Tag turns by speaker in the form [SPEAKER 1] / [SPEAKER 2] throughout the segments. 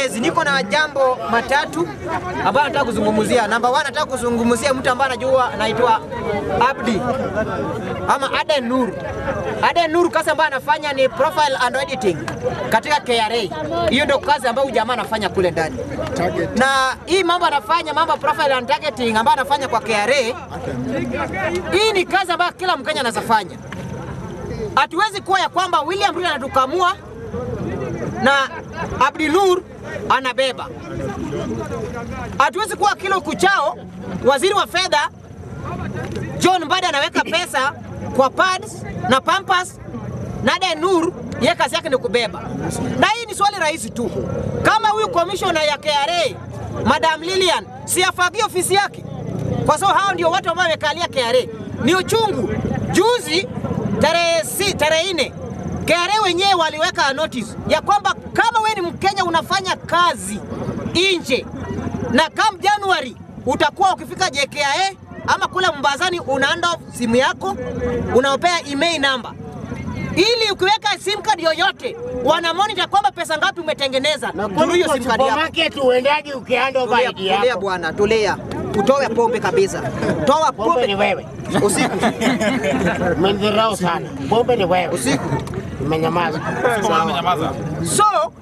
[SPEAKER 1] Yes, niko na jambo matatu ambayo nataka kuzungumzia. Namba 1 nataka kuzungumzia mtu ambaye anajua anaitwa Abdi ama Aden Nur. Aden Nur kazi ambayo anafanya ni profile and editing katika KRA. Hiyo ndio kazi ambayo huyu jamaa anafanya kule ndani. Na hii mambo anafanya mambo ya profile and targeting ambayo anafanya kwa KRA. Hii ni kazi ambayo kila Mkenya anaweza fanya. Hatuwezi kuwa ya kwamba William Ruto anatukamua na Abdi Nur anabeba. Hatuwezi kuwa kila kuchao waziri wa fedha John Mbadi anaweka pesa kwa pads na pampers na Aden Nur yeye kazi yake ni kubeba. Na hii ni swali rahisi tu, kama huyu commissioner ya KRA Madam Lilian si afagie ofisi yake, kwa sababu hao ndio watu ambao wamekalia KRA. Ni uchungu. Juzi tarehe si, tarehe nne KRA wenyewe waliweka notice ya kwamba kama we ni Mkenya unafanya kazi nje na kam Januari utakuwa ukifika JKIA ama kule Mombasani unaanda simu yako unaopea email number ili ukiweka sim card yoyote wana monitor kwamba pesa ngapi umetengeneza through hiyo sim card yako.
[SPEAKER 2] Supermarket uendaje ukianda
[SPEAKER 1] Tulia,
[SPEAKER 2] baidi
[SPEAKER 1] tulia
[SPEAKER 2] yako?
[SPEAKER 1] bwana, tulia, utoe pombe kabisa, toa
[SPEAKER 2] Pombe ni
[SPEAKER 1] pombe
[SPEAKER 2] wewe.
[SPEAKER 1] usiku
[SPEAKER 2] Umenidharau sana. Pombe ni wewe.
[SPEAKER 1] usiku.
[SPEAKER 2] Umenyamaza.
[SPEAKER 1] So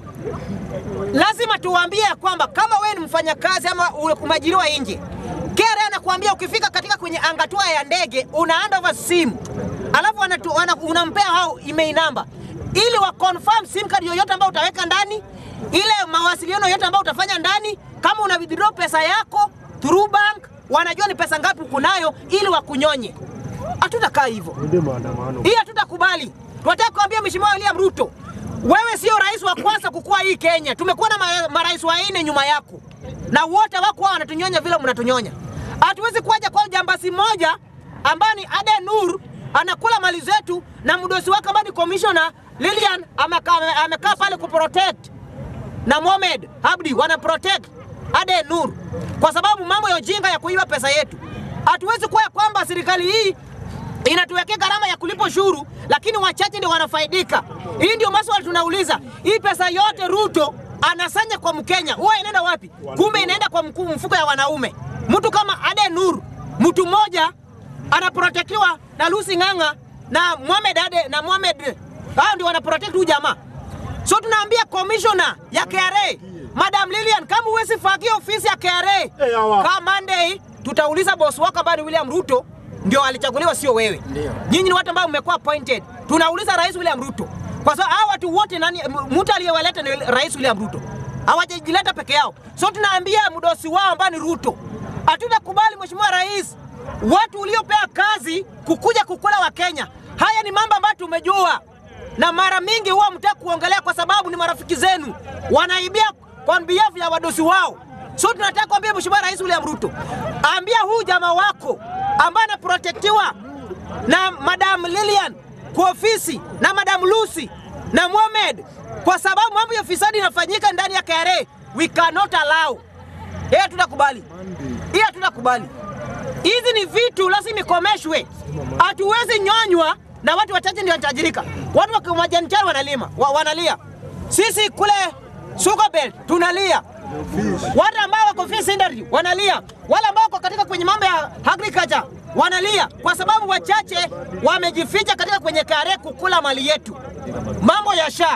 [SPEAKER 1] lazima tuwaambie ya kwamba kama wewe ni mfanyakazi ama umeajiriwa nje, KRA anakuambia ukifika katika kwenye angatua ya ndege una hand over simu, alafu wanatu- wana- unampea hao email number ili wa confirm sim card yoyote ambayo utaweka ndani, ile mawasiliano yoyote ambayo utafanya ndani, kama una withdraw pesa yako through bank, wanajua ni pesa ngapi uko nayo ili wakunyonye. Hatutakaa hivyo. Hii hatutakubali. Tunataka kuambia Mheshimiwa William Ruto, wewe sio rais wa kwanza kukua hii Kenya. Tumekuwa na ma- marais wanne nyuma yako, na wote wako hao wanatunyonya vile mnatunyonya. Hatuwezi kuaja kwa jambasi moja ambaye ni Aden Nur anakula mali zetu na mdosi wake ambaye ni commissioner Lilian amekaa amekaa pale kuprotect na Mohamed Abdi wana protect Aden Nur kwa sababu mambo ya ujinga ya kuiba pesa yetu. Hatuwezi kuwa ya kwamba serikali hii inatuwekea gharama ya kulipa ushuru, lakini wachache ndio wanafaidika. Hii ndio maswali tunauliza. Hii pesa yote Ruto anasanya kwa Mkenya, huwa inaenda wapi? Kumbe inaenda kwa mkuu mfuko ya wanaume. Mtu kama Aden Nur, mtu mmoja anaprotektiwa na Lucy Ng'ang'a na Mohamed Ade na Mohamed, hao ndio wanaprotect huyu jamaa. So tunaambia commissioner ya KRA Madam Lilian, kama huwezi fagia ofisi ya KRA kama Monday, tutauliza boss wako ambaye ni William Ruto ndio alichaguliwa, sio wewe. Nyinyi ni watu ambao mmekuwa appointed. Tunauliza Rais William Ruto kwa sababu hao watu wote, nani m- mtu aliyewaleta ni Rais William Ruto, hawajajileta peke yao. So tunaambia mdosi wao ambaye ni Ruto, hatutakubali Mheshimiwa Rais watu uliopea kazi kukuja kukula wa Kenya. Haya ni mambo ambayo tumejua na mara mingi huwa mtaki kuongelea kwa sababu ni marafiki zenu wanaibia kwa behalf ya wadosi wao. So tunataka kuambia Mheshimiwa Rais William Ruto, ambia huu jamaa wako ambaye anaprotektiwa na Madam Lilian kwa ofisi na Madam Lucy na Mohamed, kwa sababu mambo ya fisadi inafanyika ndani ya KRA, we cannot allow. Hii hatutakubali, hii hatutakubali. Hizi ni vitu lazima ikomeshwe. Hatuwezi nyonywa na watu wachache ndio wanatajirika. Watu wa majani chai wanalima wa, wanalia. Sisi kule Sugar Belt tunalia. Watu ambao wako fish industry wanalia. Wale ambao wako katika kwenye mambo ya agriculture wanalia kwa sababu wachache wamejificha katika kwenye kare kukula mali yetu. Mambo ya sha.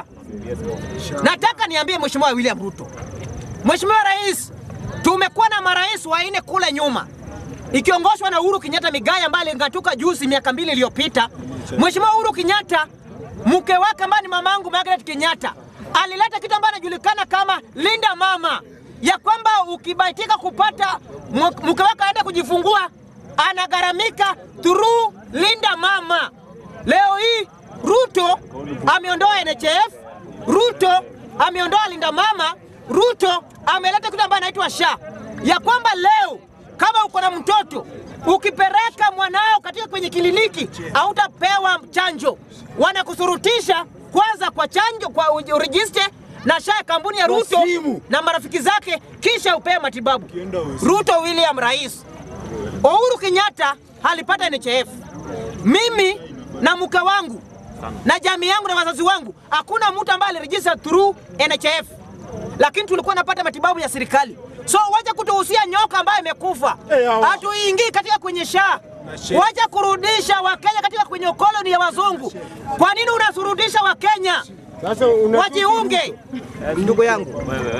[SPEAKER 1] Nataka niambie Mheshimiwa William Ruto. Mheshimiwa Rais, tumekuwa na marais wanne kule nyuma ikiongozwa na Uhuru Kenyatta Migai ambaye alingatuka juzi miaka mbili iliyopita. Mheshimiwa Uhuru Kenyatta, mke wake ambaye ni mamangu Margaret Kenyatta alileta kitu ambacho anajulikana kama linda mama, ya kwamba ukibahatika kupata mu- mke wako aende kujifungua anagharamika through linda mama. Leo hii Ruto ameondoa NHF, Ruto ameondoa linda mama, Ruto ameleta kitu ambacho anaitwa SHA, ya kwamba leo kama uko na mtoto ukipeleka mwanao katika kwenye kliniki hautapewa chanjo, wanakusurutisha kwanza kwa chanjo kwa urejiste na SHA ya kampuni ya Ruto na marafiki zake, kisha upewe matibabu. Ruto William rais, Uhuru Kenyatta alipata NHF, mimi na mke wangu na jamii yangu na wazazi wangu, hakuna mtu ambaye alirejista through NHF. lakini tulikuwa napata matibabu ya serikali. So wacha kutuhusia nyoka ambayo imekufa,
[SPEAKER 2] Eh, hawa.
[SPEAKER 1] hatuingii katika kwenye shaa. Wacha kurudisha Wakenya katika kwenye koloni ya wazungu. Kwa nini unasurudisha Wakenya
[SPEAKER 2] Sasa una
[SPEAKER 1] wajiunge? Ndugu yangu,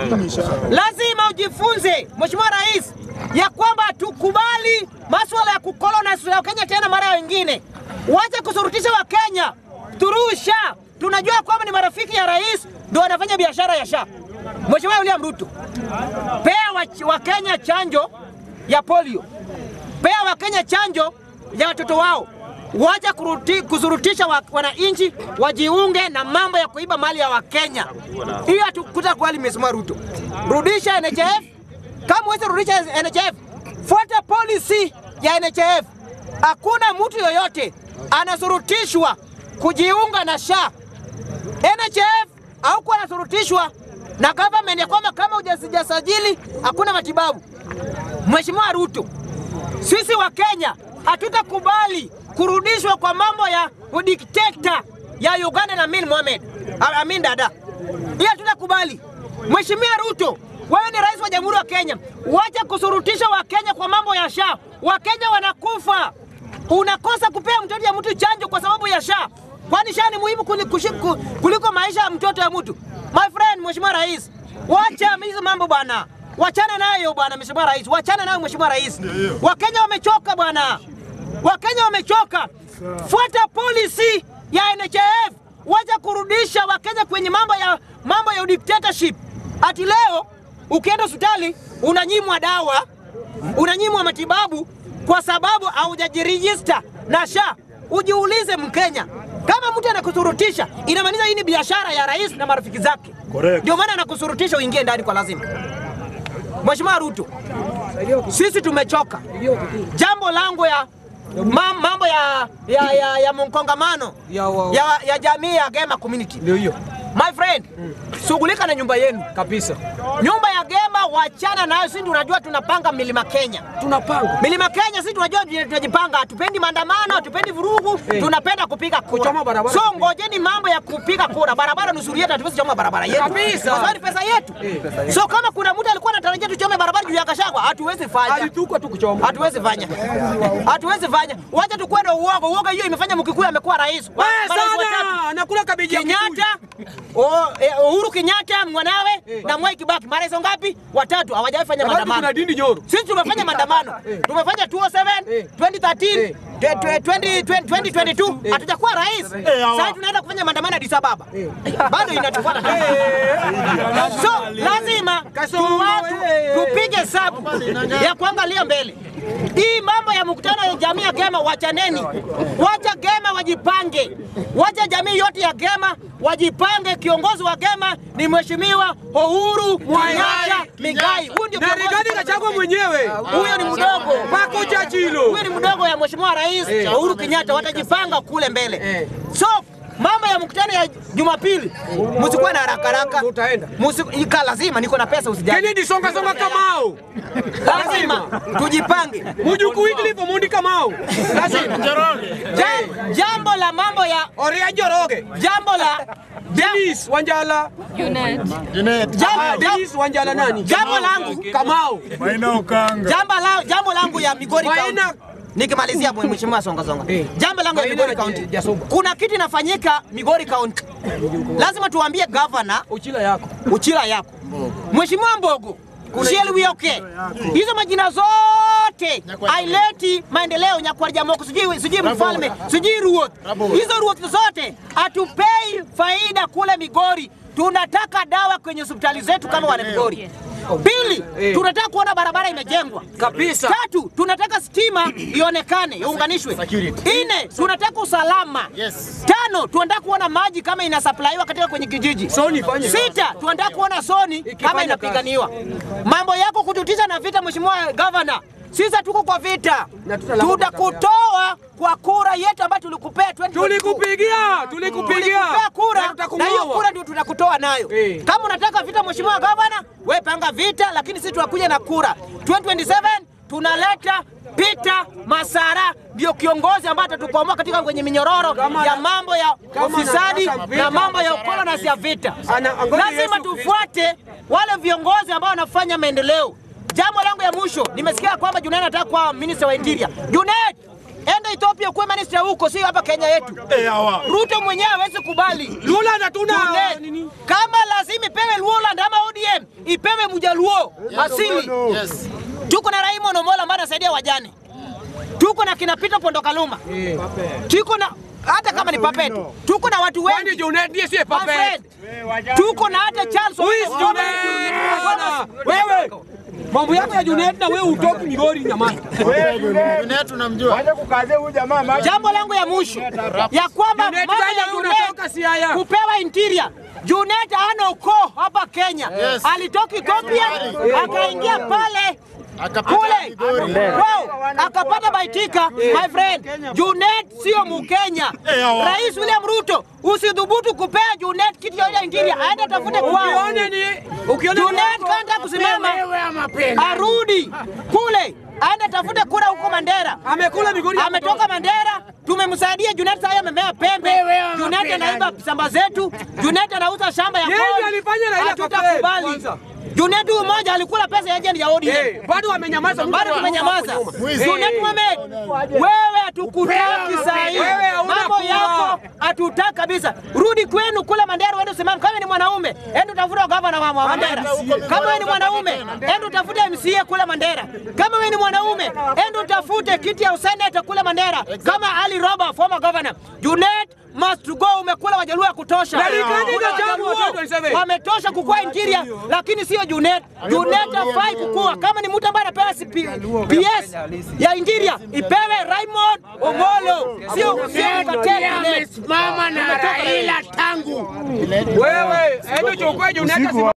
[SPEAKER 1] lazima ujifunze, Mheshimiwa Rais, ya kwamba tukubali masuala ya kukolonize Wakenya tena mara nyingine. Wacha kusurutisha Wakenya turusha. Tunajua kwamba ni marafiki ya rais ndio wanafanya biashara ya sha. Mheshimiwa William Ruto, pea wa- Wakenya chanjo ya polio, pea Wakenya chanjo ya watoto wao. Wacha kuruti, kusurutisha wa, wananchi wajiunge na mambo ya kuiba mali ya Wakenya. Hiyo hatukuta kweli, Mheshimiwa Ruto. Rudisha NHIF. Kama huwezi rudisha NHIF, fuata policy ya NHIF. Hakuna mtu yoyote anasurutishwa kujiunga na SHA. NHIF haukuwa anasurutishwa na government ya kwamba kama hujasajili hakuna matibabu. Mheshimiwa Ruto, sisi wa Kenya hatutakubali kurudishwa kwa mambo ya udikteta ya Uganda na Amin Mohamed, A- Amin Dada. Hiyo hatutakubali. Mheshimiwa Ruto, wewe ni rais wa Jamhuri ya Kenya, wacha kusurutisha Wakenya kwa mambo ya SHA. Wakenya wanakufa, unakosa kupea mtoto ya mtu chanjo kwa sababu ya SHA. Kwani SHA ni muhimu kuli- kushi- ku- kuliko maisha ya mtoto ya mtu? My friend, Mheshimiwa Rais, wacha hizo mambo bwana. Wachana nayo bwana, Mheshimiwa Rais, wachana nayo Mheshimiwa Rais. Wakenya wamechoka bwana, Wakenya wamechoka. Fuata policy ya NHIF, wacha kurudisha Wakenya kwenye mambo ya mambo ya dictatorship. Ati leo ukienda hospitali unanyimwa dawa, unanyimwa matibabu kwa sababu haujajirejista na SHA. Ujiulize Mkenya, kama mtu anakusurutisha, inamaanisha hii ni biashara ya rais na marafiki zake.
[SPEAKER 3] Correct.
[SPEAKER 1] Ndio maana anakusurutisha uingie ndani kwa lazima. Mheshimiwa Ruto, sisi tumechoka. Jambo langu ya ma- mambo ya ya, ya, ya mkongamano
[SPEAKER 4] Ya wa-
[SPEAKER 1] ya, ya jamii ya Gema community.
[SPEAKER 4] Ndio hiyo
[SPEAKER 1] My friend, shughulika na nyumba yenu.
[SPEAKER 4] kabisa,
[SPEAKER 1] Nyumba ya Gema wachana nayo, sisi tunajua tunapanga Milima Kenya.
[SPEAKER 4] tunapanga
[SPEAKER 1] Milima Kenya sisi tunajua vile tunajipanga, hatupendi maandamano, hatupendi vurugu,
[SPEAKER 4] Eh.
[SPEAKER 1] tunapenda kupiga kura.
[SPEAKER 4] Kuchoma barabara.
[SPEAKER 1] So ngojeni mambo ya kupiga kura. Barabara nusuri yetu, hatuwezi choma barabara yetu.
[SPEAKER 4] Kabisa.
[SPEAKER 1] Kwa sababu ni pesa yetu. So kama kuna mtu alikuwa anatarajia tuchome barabara juu ya Gachagua, hatuwezi fanya.
[SPEAKER 4] alituka tu kuchoma.
[SPEAKER 1] Hatuwezi fanya. Hatuwezi fanya. Wacha tukue na uoga. Uoga hiyo imefanya Mkikuyu amekuwa rais. Wa-
[SPEAKER 4] Wewe
[SPEAKER 1] marais watatu.
[SPEAKER 4] sana nakula kabeji ya Kikuyu.
[SPEAKER 1] Kenyatta, o, eh, Uhuru Kenyatta mwanawe na Mwai Kibaki. Marais ngapi? Watatu hawajawahi fanya
[SPEAKER 4] Wakati
[SPEAKER 1] maandamano.
[SPEAKER 4] kuna Dindi Joro.
[SPEAKER 1] Sisi tumefanya maandamano. Tumefanya 207,
[SPEAKER 4] Eh.
[SPEAKER 1] 2013,
[SPEAKER 4] Eh.
[SPEAKER 1] twe- twe- 20 2022 hatujakuwa rais.
[SPEAKER 2] hawa.
[SPEAKER 1] Sasa tunaenda kufanya maandamano Addis Ababa. Bado inatufuata. So lazima
[SPEAKER 4] Kasongo,
[SPEAKER 1] tu watu
[SPEAKER 4] eh.
[SPEAKER 1] tupige hesabu ya kuangalia mbele. Hii mambo ya mkutano ya jamii ya Gema wachaneni, wacha Gema wajipange, wacha jamii yote ya Gema wajipange. Kiongozi wa Gema ni Mheshimiwa Uhuru Kenyatta Migai. Huyu ndio
[SPEAKER 4] na
[SPEAKER 1] kiongozi
[SPEAKER 4] Rigathi
[SPEAKER 1] kwa
[SPEAKER 4] Gachagua mwenyewe
[SPEAKER 1] huyo ni mdogo
[SPEAKER 4] Pako Chachilo.
[SPEAKER 1] huyo ni mdogo ya mheshimiwa rais Uhuru Kenyatta, watajipanga kule mbele.
[SPEAKER 4] Eh.
[SPEAKER 1] So mambo ya mkutano ya Jumapili msikuwe na haraka haraka,
[SPEAKER 4] Tutaenda.
[SPEAKER 1] Musi- ika lazima, niko na pesa, usijali,
[SPEAKER 4] Kennedy songa songa Kamau.
[SPEAKER 1] lazima tujipange.
[SPEAKER 4] Mujuku Wycliffe Omondi Kamau. Lazima.
[SPEAKER 1] Jam- Jambo la mambo ya
[SPEAKER 4] Oria Joroge.
[SPEAKER 1] jambo la jam-
[SPEAKER 4] Dennis Wanjala.
[SPEAKER 2] Junet.
[SPEAKER 1] jam-
[SPEAKER 4] Ah,
[SPEAKER 1] jam-
[SPEAKER 4] Dennis Wanjala nani?
[SPEAKER 1] jambo langu
[SPEAKER 4] Kamau.
[SPEAKER 3] Maina Okanga.
[SPEAKER 1] jambo la jambo langu ya Migori County.
[SPEAKER 4] Maina
[SPEAKER 1] Nikimalizia mwe- mheshimiwa songa songa.
[SPEAKER 4] Eh.
[SPEAKER 1] Jambo langu ya
[SPEAKER 4] Maina
[SPEAKER 1] Migori
[SPEAKER 4] na
[SPEAKER 1] County.
[SPEAKER 4] Jasuba.
[SPEAKER 1] Kuna kitu inafanyika Migori County. Lazima tuambie
[SPEAKER 4] Uchila yako.
[SPEAKER 1] Uchila yako Mheshimiwa Mbogo Usielewioke hizo majina zote aileti maendeleo Nyakwar Moko, sijui sijui mfalme sijui Ruoth, hizo Ruoth zote hatupei faida kule Migori. Tunataka dawa kwenye hospitali zetu kama wana Migori. Pili,
[SPEAKER 4] Eh.
[SPEAKER 1] tunataka kuona barabara imejengwa
[SPEAKER 4] Kabisa.
[SPEAKER 1] Tatu, tunataka stima ionekane iunganishwe. Nne, tunataka usalama.
[SPEAKER 2] Yes.
[SPEAKER 1] Tano, tunataka kuona maji kama inasaplaiwa katika kwenye kijiji.
[SPEAKER 4] Soni ifanye kazi.
[SPEAKER 1] Sita, tunataka kuona soni kama
[SPEAKER 4] Ikifanya
[SPEAKER 1] inapiganiwa. Mambo yako kututisha na vita, mheshimiwa gavana, sisi hatuko kwa vita,
[SPEAKER 4] Na tutalamba
[SPEAKER 1] tutakutoa kwa kura yetu ambayo tulikupea 2022.
[SPEAKER 4] Tulikupigia, tulikupigia.
[SPEAKER 1] Tulikupea kura
[SPEAKER 4] Na
[SPEAKER 1] na
[SPEAKER 4] tutakung'oa.
[SPEAKER 1] hiyo kura ndio tutakutoa nayo.
[SPEAKER 4] Eh.
[SPEAKER 1] Kama unataka vita, mheshimiwa gavana, we panga vita, lakini sisi tunakuja na kura 2027 tunaleta Peter Masara ndio kiongozi ambaye atatukwamua katika kwenye minyororo
[SPEAKER 4] Kama
[SPEAKER 1] ya
[SPEAKER 4] ana-
[SPEAKER 1] mambo ya
[SPEAKER 4] kama
[SPEAKER 1] ufisadi
[SPEAKER 4] anataka vita,
[SPEAKER 1] na mambo ya
[SPEAKER 4] anataka
[SPEAKER 1] ukoloni ya vita.
[SPEAKER 4] Ana- ngoja
[SPEAKER 1] Lazima
[SPEAKER 4] Yesu-
[SPEAKER 1] tufuate wale viongozi ambao wanafanya maendeleo. Jambo langu ya mwisho, nimesikia kwamba Junet anataka kuwa minister wa interior. Junet, enda Ethiopia kuwe minister huko, sio hapa Kenya yetu. Ruto mwenyewe hawezi kubali.
[SPEAKER 4] Lula na tuna
[SPEAKER 1] Junet,
[SPEAKER 4] nini?
[SPEAKER 1] kama lazima ipewe Luoland ama ODM, ipewe Mjaluo asili.
[SPEAKER 2] Yes.
[SPEAKER 1] Tuko na Raymond Omola ambaye anasaidia wajane, tuko na kina Peter Pondo Kaluma, tuko na hata kama ni papetu, tuko na watu
[SPEAKER 4] Kwani
[SPEAKER 1] wengi
[SPEAKER 4] Junet ndiye siye
[SPEAKER 1] My
[SPEAKER 4] papet?
[SPEAKER 1] friend, tuko na hata Charles
[SPEAKER 4] Who is
[SPEAKER 1] Owino.
[SPEAKER 4] Junet? Bwana, Wewe mambo yako ya Junet na wewe utoki Migori nyamani.
[SPEAKER 2] Junet tunamjua.
[SPEAKER 1] Jambo langu ya mwisho ya kwamba
[SPEAKER 4] Junet
[SPEAKER 1] mambo
[SPEAKER 4] gani
[SPEAKER 1] ya
[SPEAKER 4] wewe unatoka
[SPEAKER 1] Junet
[SPEAKER 4] Siaya?
[SPEAKER 1] kupewa interior. Junet hana ukoo hapa Kenya,
[SPEAKER 2] Yes.
[SPEAKER 1] alitoka Ethiopia akaingia pale
[SPEAKER 2] Akapita
[SPEAKER 1] kule
[SPEAKER 2] Migori.
[SPEAKER 1] Wow, akapata baitika my friend. Junet sio Mkenya. Rais William Ruto usidhubutu kupea Junet kitu ya interior, aende tafute kwao.
[SPEAKER 4] Ukione ni ukione
[SPEAKER 1] Junet kanda kusimama
[SPEAKER 2] Wewe ama penda.
[SPEAKER 1] arudi kule aende tafute kura huko Mandera.
[SPEAKER 4] amekula Migori. ya
[SPEAKER 1] Ametoka Mandera, tumemsaidia Junet. Sasa amemea pembe.
[SPEAKER 2] Wewe ama
[SPEAKER 1] Junet
[SPEAKER 2] penda.
[SPEAKER 1] anaiba shamba zetu. Junet anauza shamba ya
[SPEAKER 4] Yeye
[SPEAKER 1] kodi.
[SPEAKER 4] ndiye alifanya Raila
[SPEAKER 1] Hatutakubali.
[SPEAKER 4] kwanza.
[SPEAKER 1] Junet huyu mmoja alikula pesa ya agent ya ODM.
[SPEAKER 4] Eh, bado amenyamaza Ruto
[SPEAKER 1] Bado
[SPEAKER 4] wa-
[SPEAKER 1] tumenyamaza.
[SPEAKER 4] hapo nyuma.
[SPEAKER 2] Mwizi.
[SPEAKER 1] Junet Mohamed, wewe hatukutaki saa hii.
[SPEAKER 4] Wewe hauna
[SPEAKER 1] Mambo
[SPEAKER 4] kura.
[SPEAKER 1] yako hatutaki kabisa. Rudi kwenu kule Mandera, uende usimame. Kama ni mwanaume, enda utafuta gavana wa wa Mandera. Kama wewe ni mwanaume, enda utafute MCA kule Mandera. Kama wewe ni mwanaume, enda utafute kiti ya useneta kule Mandera. Kama Ali Roba, former governor. Junet must go. Umekula wajaluo ya kutosha.
[SPEAKER 4] Na Rigathi
[SPEAKER 1] Kuna
[SPEAKER 4] Gachagua,
[SPEAKER 1] Wajaluo
[SPEAKER 4] 2027.
[SPEAKER 1] wametosha kukua interior, lakini sio Junet. Junet hafai kukua. Kama ni mtu ambaye anapewa CP PS ya interior, ipewe Raymond Omolo, sio sio
[SPEAKER 2] Junet
[SPEAKER 1] Mkateli.
[SPEAKER 2] amesimama na Raila tangu
[SPEAKER 4] Wewe, ende uchukue Junet